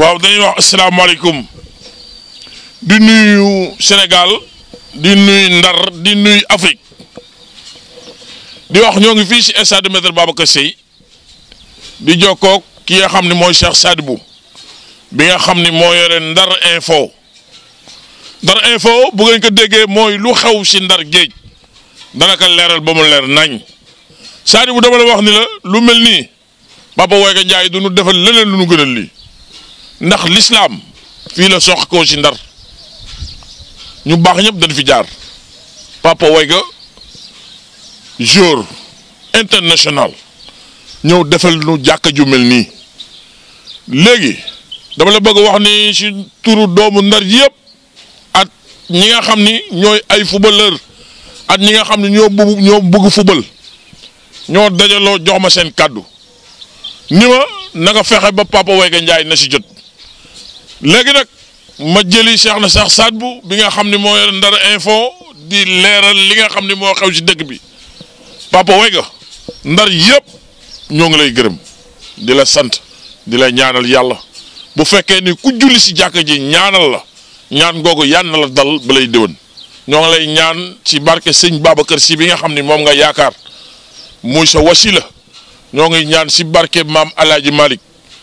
waaw dañuy wax asalaamaaleykum di nuyu Sénégal di nuyu Ndar di nuyu Afrique di wax ñoo ngi fii si stade Maître Babacar Sèye di jokkoog ki nga xam ne mooy Cheikh Sadibou bi nga xam ni moo yore Ndar info Ndar info bu ngeen ko déggee mooy lu xew si Ndar géej dana ko leeral ba mu leer nañ Sadibou dama la wax ni la lu mel nii Papa Woyka Ndiaye du nu defal leneen lu nu gënal lii ndax lislaam fii la sox koo si Ndar ñu baax ñëpp dañ fi jaar Papa Woyka jour international ñëw defal nu jàkka ju mel nii léegi dama la bëgg wax ni si turu doomu Ndar yëpp at ñi nga xam ni ñooy ay footballeur at ñi nga xam ni ñoo bëgg ñoo bëgg football ñoo dajaloo jox ma seen kàddu ni ma na nga fexe ba Papa Woyka Ndiaye na si jot léegi nag ma jëli Cheikh na Cheikh Sadibou bi nga xam ni moo yor Ndar info di leeral li nga xam ni moo xew si dëkk bi Papa Woyka Ndar yëpp ñoo ngi lay gërëm di la sant di la ñaanal yàlla bu fekkee ni ku julli si jàkka ji ñaanal la ñaan googu yàn na la dal ba lay déwén ñoo ngi lay ñaan ci barke sëñ Babacar si bi nga xam ni moom nga yaakaar muy sa wasila ñoo ngi ñaan si barke maam Alaaji Malick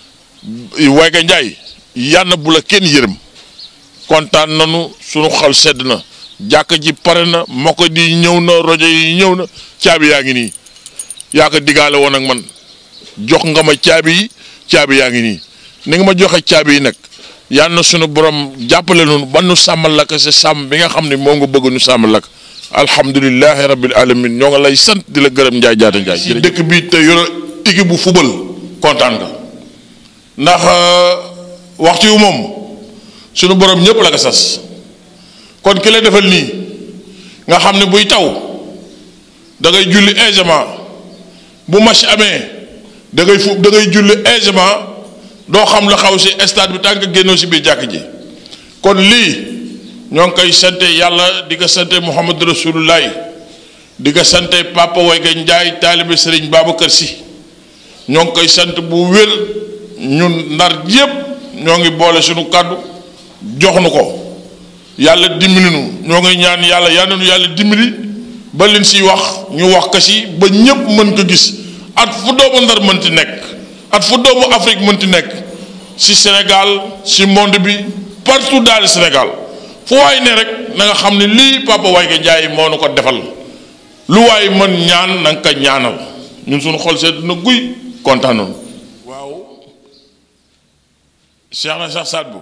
Woyka Ndiaye yàlla bu la kenn yërëm kontaan nañu sunu xol sedd na jàkka ji pare na moko di ñëw na rajo yi ñëw na caabi yaa ngi nii yaa ko digaale woon ak man jox nga ma caabi yi caabi yaa ngi nii ni nga ma joxe caabi yi nag yal na sunu borom jàppale noonu ba nu sàmmal la ko sa sàmm bi nga xam ne moom nga bëgg nu sàmmal la ko alhamdulilahi rabbil alamin ñoo nga lay sant di la gërëm Ndiaye jaata Ndiaye. si dëkk bi te yore équipe bu football kontaan nga ndax waxtu wu moom sunu borom ñëpp la ko sas kon ki la defal nii nga xam ne buy taw da ngay julli aisément bu match amee da ngay fu da ngay julli aisément doo xam la xaw si stade bi tànk génnoo si biir jàkk ji kon lii ñoo ngi koy sante yàlla di ko sante Muhammad Rasulullah di ko sante Papa Woyka Ndiaye taalibe Sëriñ Babacar Si ñoo ngi koy sant bu wér ñun ndar yépp ñoo ngi boole suñu kàddu jox nu ko yàlla dimbali nu ñoo ngi ñaan yàlla yal na nu yàlla dimbali ba leen siy wax ñu wax ko si ba ñëpp mën ko gis at fu doomu ndar mënti nekk at fu doomu Afrique mënti nekk si Sénégal si monde bi partout dans le Sénégal fu waay ne rek na nga xam ne lii Papa Woyka Ndiaye moo nu ko defal lu waay mën ñaan na nga ko ñaanal ñun suñu xol sedd na guy kontaan nañu waaw Cheikh na Cheikh Sadibou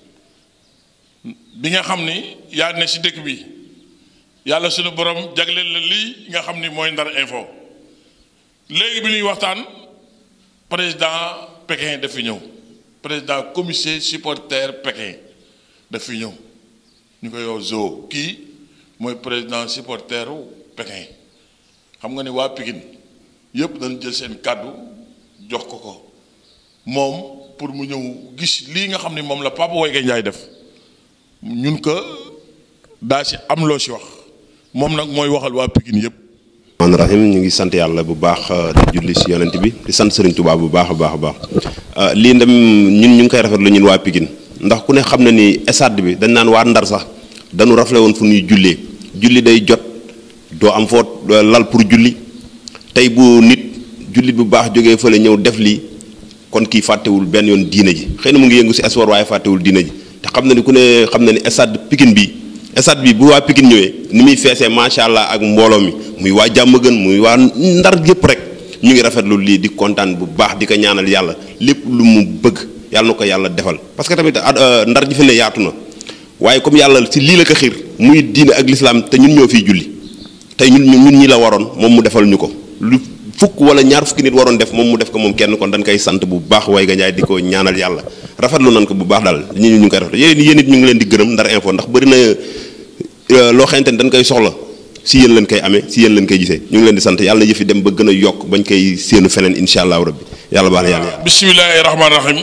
bi nga xam ni yaa ne si dëkk bi yàlla suñu borom jagleel la lii nga xam ni mooy Ndar info léegi bi ñuy waxtaan président Pékin daf fi ñëw président comité supporter Pékin daf fi ñëw ñu koy yow zoo kii mooy président supporteru Pékin xam nga ni waa Pikine yëpp dañu jël seen kàddu jox ko ko moom pour mu ñëw gis lii nga xam ni moom la Papa Woyka Ndiaye def ñun ko daa si am loo si wax moom nag mooy waxal waa Pikine yëpp. man rahim ñu ngi sant yàlla bu baax di julli si yonent bi di sant Serigne Touba bu baax a baax a baax lii ndam ñun ñu ngi koy rafetlu ñun waa Pikine ndax ku ne xam na ni stade bi dañ naan waa Ndar sax dañu rafle woon fu ñuy jullee julli day jot doo am foo lal pour julli tey bu nit jullit bu baax jógee fële ñëw def lii kon kii fàttewul benn yoon diine ji xëy na mu ngi yëngu si sport waaye fàttewul diine ji te xam na ni ku ne xam na ni stade Pikine bi stade bi bu waa Pikine ñëwee ni muy feesee macha allah ak mbooloo mi muy waa jàmm gën muy waa ndar gépp rek ñu ngi rafetlu lii di kontaan bu baax di ko ñaanal yàlla lépp lu mu bëgg yàlla na ko yàlla defal parce que tamit ndar ji fi ne yaatu na waaye comme yàlla si lii la ko xiir muy diine ak lislaam te ñun ñoo fiy julli tey ñun ñun ñi la waroon moom mu defal ñu ko lu fukk wala ñaar fukki nit waroon def moom mu def ko moom kenn kon dañ koy sant bu baax Woyka Ndiaye di ko ñaanal yàlla rafetlu nañ ko bu baax daal ñu ñu ngi koy rafetlu yéen yéen it ñu ngi leen di gërëm Ndar info ndax bëri na loo xamante ni dañ koy soxla si yéen lañ koy amee si yéen lañ koy gisee ñu ngi leen di sant yàlla yëfi dem ba gën a yokk bañ koy séenu feneen incha allahu rabbi yàlla baax na yàlla yàlla. bisimilahi rahmaani rahim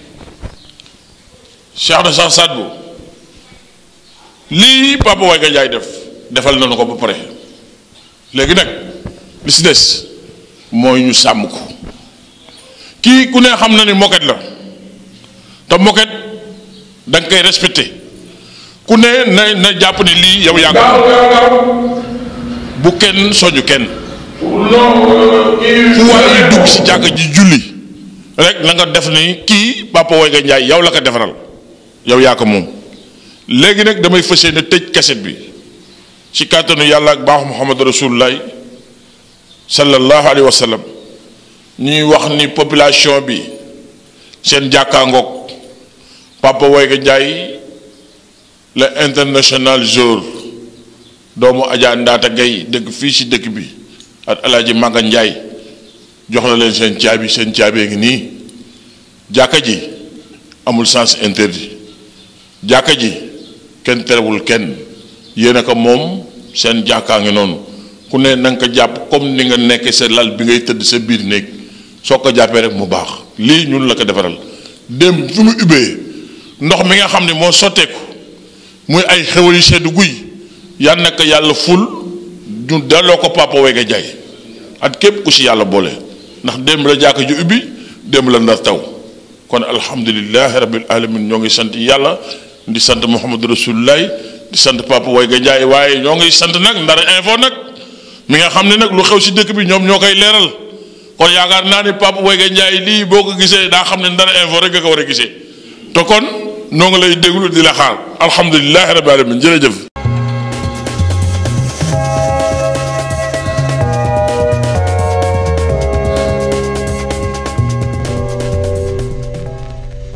Cheikh na Cheikh Sadibou lii Papa Woyka Ndiaye def defal nañu ko ba pare léegi nag li si des mooy ñu sàmm ko kii ku ne xam na ni moket la te moket da nga koy respecté ku ne na na jàpp ne lii yow yaa ko bu kenn soñu kenn fu waay dugg si jàkk ji julli rek na nga def ni kii Papa Woyga Ndiaye yow la ko defaral yow yaa ko moom léegi nag damay fas yéene tëj kaset bi ci kàttanu yàlla ak baaxu Muhammad rasulullah sallallahu alayhi wa sallam ñuy wax ni population bi seen jàkkaangoog Papa Woyga Ndiaye la international jour doomu Adja Ndaata Gaye dëkk fii ci dëkk bi ak Alaaji Maga Ndiaye jox na leen seen caabi seen caabee ngi nii jàkka ji amul sens interdit jàkka ji kenn terewul kenn yéen a ko moom seen jàkkaa ngi noonu ku ne na nga ko jàpp comme ni nga nekk sa lal bi ngay tëdd sa biir néeg soo ko jàppee rek mu baax lii ñun la ko defaral dem fi mu ubbee ndox mi nga xam ne moo sotteeku muy ay xewal yu sedd guy yal na ko yàlla ful ñu delloo ko Papa Woyga Ndiaye at képp ku si yàlla boole ndax démb la jàkk ji ubbi démb la ndar taw kon alhamdulilahi rabbil alamin ñoo ngi sant yàlla di sant Muhammadu Rasulullah di sant Papa Woyga Ndiaye waaye ñoo ngi sant nag Ndar info nag mi nga xam ne nag lu xew si dëkk bi ñoom ñoo koy leeral kon yaakaar naa ni Papa Woyga Ndiaye lii boo ko gisee daa xam ne Ndar info rek nga ko war a gisee te kon noo ngi lay déglu di la xaar alhamdulilahi rabbil alamin jërëjëf